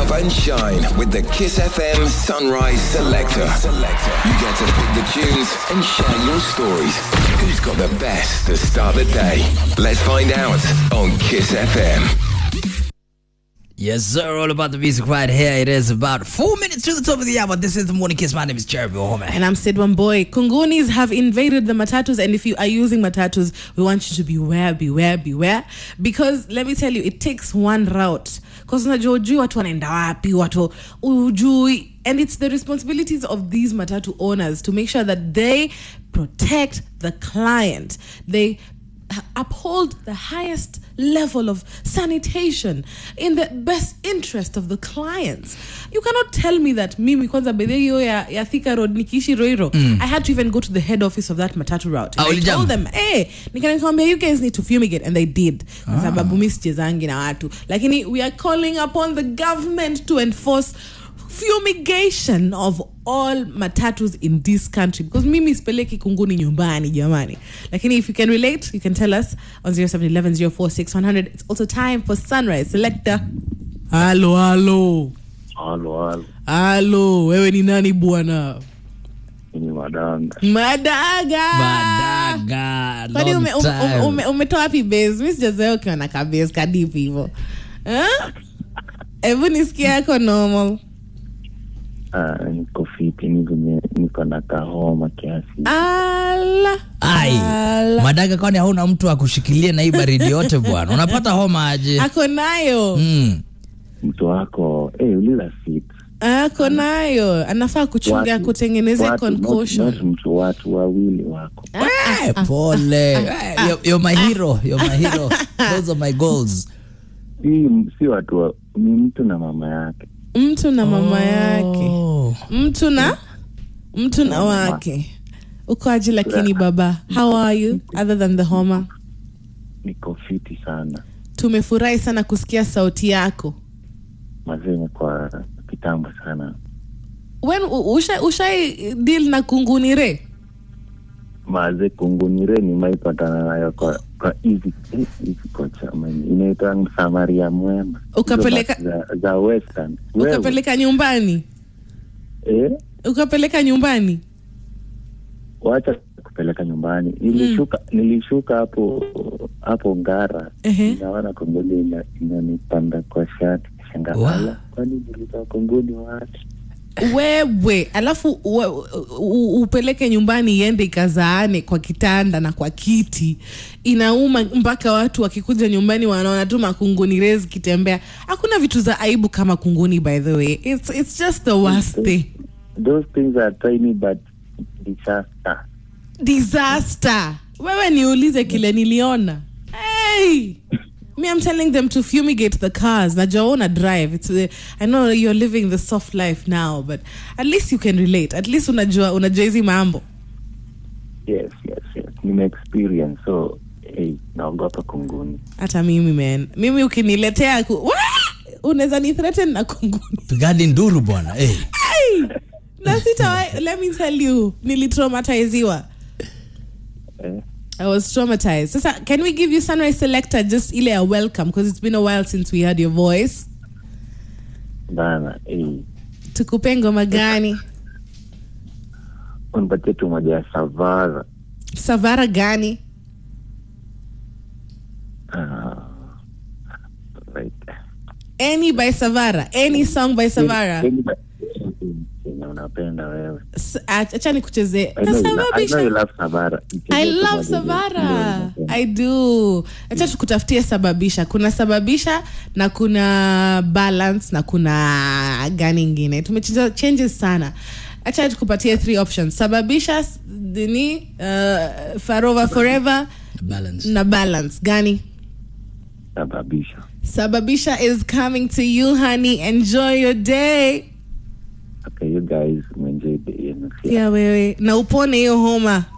up and shine with the Kiss FM Sunrise Selector. You get to pick the tunes and share your stories. Who's got the best to start the day? Let's find out on Kiss FM. Yes, sir. All about the music right here. It is about four minutes to the top of the hour. This is the morning kiss. My name is Jeremy Ohome. And I'm Sid One Boy. Kungunis have invaded the matatus, and if you are using matatus, we want you to beware, beware, beware. Because let me tell you, it takes one route. Because unajua ujui watu wanaenda wapi, watu ujui. And it's the responsibilities of these matatu owners to make sure that they protect the client. They uphold the highest level of sanitation in the best interest of the clients you cannot tell me that mimi kwanza bedhe hiyo ya, ya thika road nikiishi roiro i had to even go to the head office of that matatu route Ah, and i ulijam? told them hey, nikanikwambia you guys need to fumigate and they did kwa sababu mi sichezangi na watu lakini we are calling upon the government to enforce fumigation of all matatus in this country because mimi sipeleki kunguni nyumbani jamani lakini if you can relate you can tell us on 0711046100 it's also time for sunrise selector halo halo Halo, halo, halo wewe ni nani bwana ni madanga. madaga Badaga. kwani long ume- ume- time. ume- umetoa wapi base mi sijazoea ukiwa na kabase kadipi hivo Eh? hebu nisikia yako normal Ah, niko fiti, ni venye niko na kahoma kiasi. ala Ai, ala. Madaga, kwani hauna mtu akushikilie na hii baridi yote bwana? Unapata homa aje? ako nayo Mm. Mtu wako eh, uliza fit. ako nayo anafaa kuchunga Watu- kutengeneza watu, not- concussion not mtu watu wawili wako. Eh, pole. Eh, you're, you're my hero. You're my hero. Those are my goals. Si, si watu wa, ni mtu na mama yake. mtu na mama yake Oh. mtu na mtu na wake uko aje lakini baba how are you other than the homa Niko fiti sana. tumefurahi sana kusikia sauti yako Mazee kwa kitambo sana. when u- usha, ushai deal na kungunire Maze kungunire nimaipatana nayo kwa kwa hizi eh, hizi kocha mwenye inaitwa Msamaria mwema. Ukapeleka- Hizo basi za, za western. Wewe, ukapeleka nyumbani eh? ukapeleka nyumbani wacha kupeleka nyumbani nilishuka nilishuka hapo hapo ngara Ehe. naona kongoni ina- inanipanda kwa shati Wa- shangala kwani nilitoa kongoni wapi wewe alafu uwe- u- u- upeleke nyumbani iende ikazaane kwa kitanda na kwa kiti inauma mpaka watu wakikuja nyumbani wanaona tu makunguni rezi zikitembea hakuna vitu za aibu kama kunguni by the way it's, it's just the worst thing those things are tiny but disaster disaster wewe niulize kile niliona hey! me i'm telling them to fumigate the cars najua una drive It's, uh, i know you're living the soft life now but at least you can relate at least unajua unajua hizi mambo yes yes yes nime experience so hey, naogopa kunguni hata mimi man mimi ukiniletea ku... Wah! unaweza ni threaten na kunguni Pigani nduru bwana. Eh. hey! na sita let me tell you nilitraumatiziwa eh, I was traumatized. Sasa, can we give you Sunrise Selector just ile a welcome because it's been a while since we heard your voice. bana hey. Tukupe ngoma gani? unipatie tu moja ya savara Savara gani? Ah, right. Any by Savara. Any song by Savara. Any- any- yenye unapenda wewe S- ach- Acha nikuchezee. I know you lo- I know you Nasababisha. love Savara. I Nichezee tu love moja Savara. ile unapenda. I do. Acha tukutafutie sababisha. Kuna sababisha na kuna balance na kuna gani ingine. Tumechange changes sana. Acha tukupatie three options. Sababisha s- nini uh, Farova Forever Balance. na balance gani? sababisha Sababisha is coming to you honey. Enjoy your day. okay you guys mwenjoy the yenu Pia wewe na upone hiyo homa.